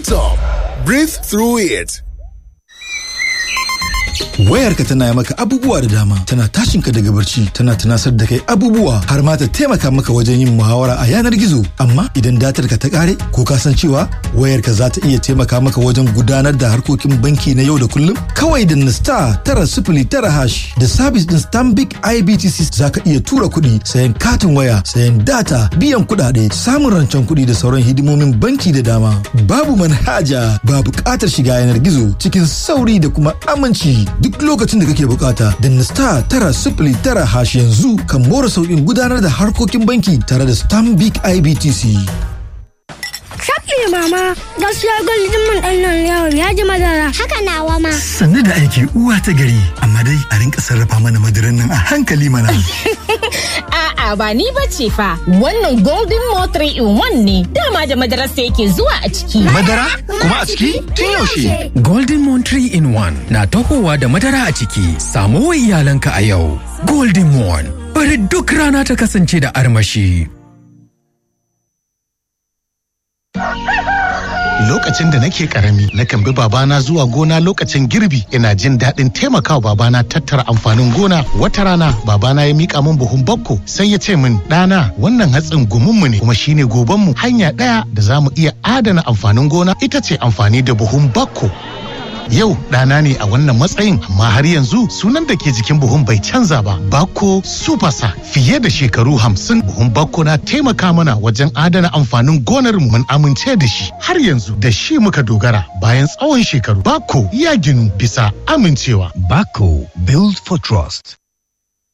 top. Breathe through it. Wayarka tana maka abubuwa da dama, tana tashinka daga barci, tana tunasar da kai abubuwa har ma ta taimaka maka wajen yin muhawara a yanar gizo. Amma idan datar ka ta kare ko ka san cewa wayarka za ta iya taimaka maka wajen gudanar da harkokin banki na yau da kullum? Kawai da na star tara sifili tara hash da sabis din Stanbic IBTC za ka iya tura kuɗi, sayan katin waya, sayan data, biyan kuɗaɗe, samun rancen kuɗi da sauran hidimomin banki da dama. Babu manhaja, ba buƙatar shiga yanar gizo cikin sauri da kuma aminci. duk lokacin da kake bukata da star tara sifili tara hash yanzu kan more sauƙin gudanar da harkokin banki tare da stanbic ibtc Shafi mama, gaskiya gwaldin man ɗan nan yawon ya ji madara. Haka nawa ma. Sannu da aiki uwa ta gari, amma dai a rinka sarrafa mana madaran nan a hankali mana. A'a ba ni ba ce fa, wannan golden mo 3 in 1 ne, dama da madarar sa yake zuwa a ciki. Madara? Kuma a ciki? Tun yaushe? Golden Moon 3 in 1 na tahowa da madara a ciki, samo wa iyalanka a yau. Golden Moon, bari duk rana ta kasance da armashi. Lokacin da nake karami, nakan bi babana zuwa gona lokacin girbi, ina jin daɗin taimakawa babana tattara amfanin gona. Wata rana, babana ya mika min buhun bakko, sai ya ce min, ɗana, wannan hatsin gumunmu ne, kuma shine gobanmu. Hanya ɗaya da za mu iya adana amfanin gona ita ce amfani da buhun bakko. Yau ɗana ne a wannan matsayin amma har yanzu sunan da ke jikin buhun bai canza ba. Bako Supasa fiye da shekaru hamsin buhun Bako na taimaka mana wajen adana amfanin gonar mu mun amince da shi. Har yanzu da shi muka dogara bayan tsawon shekaru. Bako ya ginu bisa amincewa. Bako Build for Trust.